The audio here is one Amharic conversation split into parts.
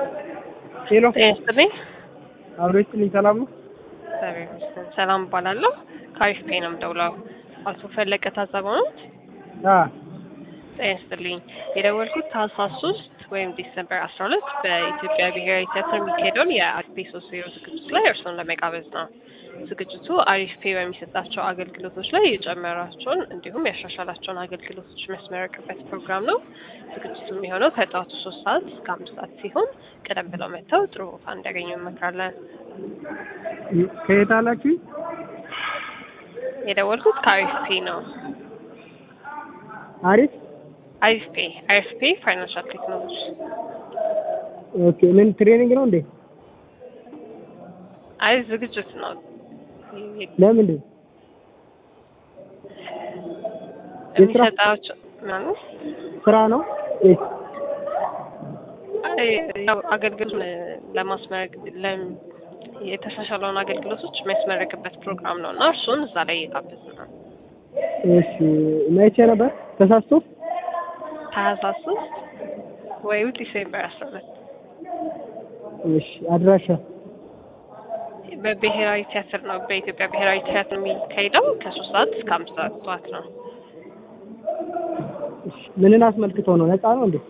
ሄሎ ጤና ይስጥልኝ። አብሮ ይስጥልኝ። ሰላም ነው? እግዚአብሔር ይመስገን። ሰላም እባላለሁ። ከአሪፍ ፔ ነው የምደውለው። አቶ ፈለቀ ታዘበው ነው? አ ጤና ይስጥልኝ። የደወልኩት ታህሳስ ሶስት ወይም ዲሰምበር አስራ ሁለት በኢትዮጵያ ብሔራዊ ቲያትር የሚካሄደውን የአሪፍ ፔ ሶስት ዜሮ ዝግጅት ላይ እርስዎን ለመጋበዝ ነው። ዝግጅቱ አሪፍ ፔ በሚሰጣቸው አገልግሎቶች ላይ የጨመራቸውን እንዲሁም ያሻሻላቸውን አገልግሎቶች የሚያስመረቅበት ፕሮግራም ነው። ዝግጅቱ የሚሆነው ከጠዋቱ ሶስት ሰዓት እስከ አምስት ሰዓት ሲሆን ቀደም ብለው መጥተው ጥሩ ቦታ እንዲያገኙ እንመክራለን። ከየት አላችሁ? የደወልኩት ከአሪፍ ፔ ነው። አሪፍ አሪፍ ፔ አሪፍ ፔ ፋይናንሻል ቴክኖሎጂ ኦኬ። ምን ትሬኒንግ ነው እንዴ? አይ ዝግጅት ነው። ለምንድን የስራ የሚሰጣቸው ምናምን ስራ ነው ወይስ አይ ያው አገልግሎት ለማስመረቅ ለም የተሻሻለውን አገልግሎቶች የሚያስመረቅበት ፕሮግራም ነው እና እርሱን እዛ ላይ እየጋበዝ ነው። እሺ መቼ ነበር? ተሳስቶ ታህሳስ ሶስት ወይም ዲሴምበር አስራ ሁለት እሺ አድራሻ በብሔራዊ ቲያትር ነው። በኢትዮጵያ ብሔራዊ ቲያትር የሚካሄደው ከሶስት ሰዓት እስከ አምስት ሰዓት ጠዋት ነው። እሺ ምንን አስመልክቶ ነው? ነፃ ነው እንዴ?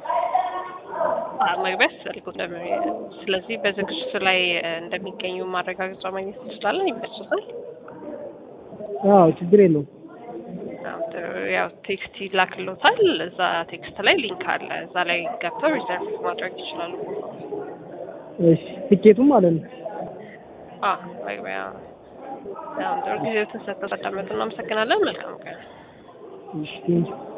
አ- መግቢያ ያስፈልጉት ስለዚህ በዝግጅቱ ላይ እ፣ እንደሚገኙ ማረጋገጫ ማግኘት እንችላለን። ይመችታል። አዎ ችግር የለውም። ያው ጥሩ፣ ያው ቴክስት ይላክሎታል። እዛ ቴክስት ላይ ሊንክ አለ። እዛ ላይ ገብተው ሪዘርቭ ማድረግ ይችላሉ። እሺ ትኬቱም ማለት ነው። አ መግቢያ ያው ጥሩ ጊዜ ተሰጥተው ተቀመጡ። እናመሰግናለን። መልካም ቀን። እሺ ቴንኪው